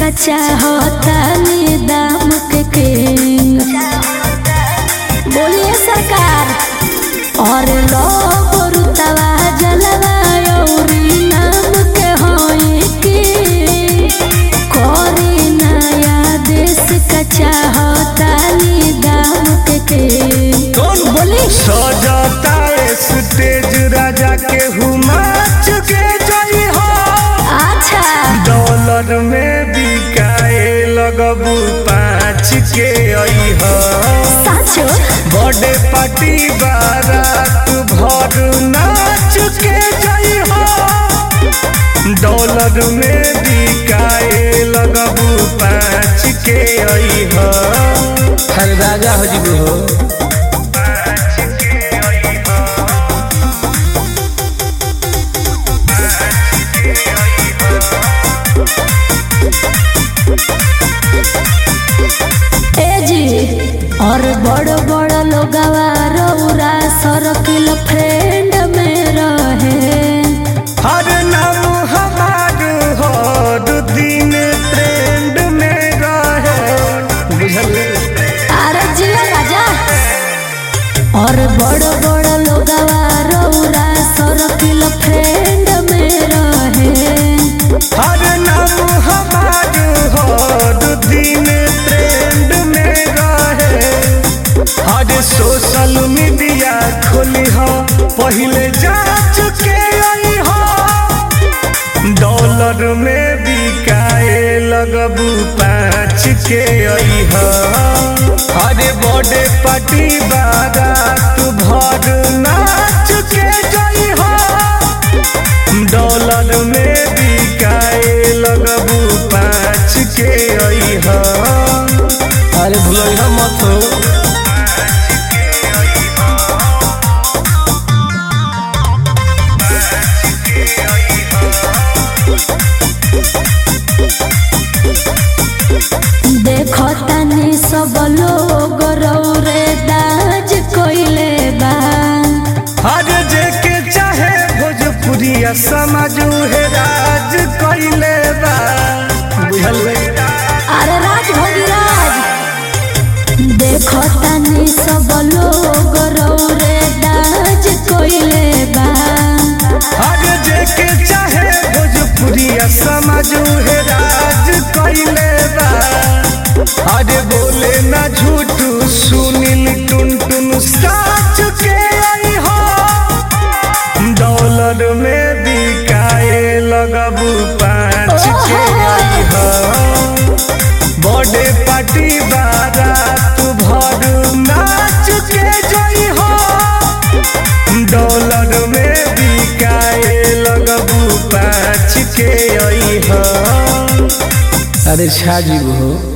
का चाहतानी दाम के किंग बोलिए सरकार और लोग रुतवा जलवा औरी नाम के होई की कोरी नया देश का चाहतानी दाम के किंग कौन बोली सजाता स्टेज राजा के हुमाच के जई हो अच्छा डॉलर में बिकाए लगबू पाँच के आई हो साचो बर्थडे पार्टी बारात भर नाच के जई हो डॉलर में बिकाए लगबू पाँच के आई हो हर राजा हो जी हो पाँच के आई हो ए जी और बड़ बड़ लोगवा रौरा सर्किल फ्रेंड में रहे हर नाम हमार हर दिन ट्रेंड में रहे बुझल अरे जिया राजा और बड़ बड़ लोगवा रौरा सर्किल फ्रेंड में रहे हर नाम हमार हर दिन ट्रेंड में रहे हर सोशल मीडिया खोली हो पहले जांच के आई हो डॉलर में बिकाए लगबू पाँच के आई हो अरे बर्थडे पार्टी बारात भर नाच के जाई हो डॉलर में बिकाए लगबू पाँच के आई हो अरे भूलो मत हो देखो तनी सब लोग रौरे दाज कोइले बा हर जेके चाहे भोजपुरिया समझू है राज कैले बा बुझल अरे राज भोगी राज देखो तनी सब लोग रौरे दाज कोइले बा हर जेके चाहे भोजपुरिया समझू है राज कैले बा अरे बोले ना झूठू सुनील टुन टुन साच के आई हो डॉलर में बिकाए लगबू पाँच के आई हो बर्थडे पार्टी बारात भर नाच के जई हो डॉलर में बिकाए लगबू पाँच के आई हो अरे छा जी हो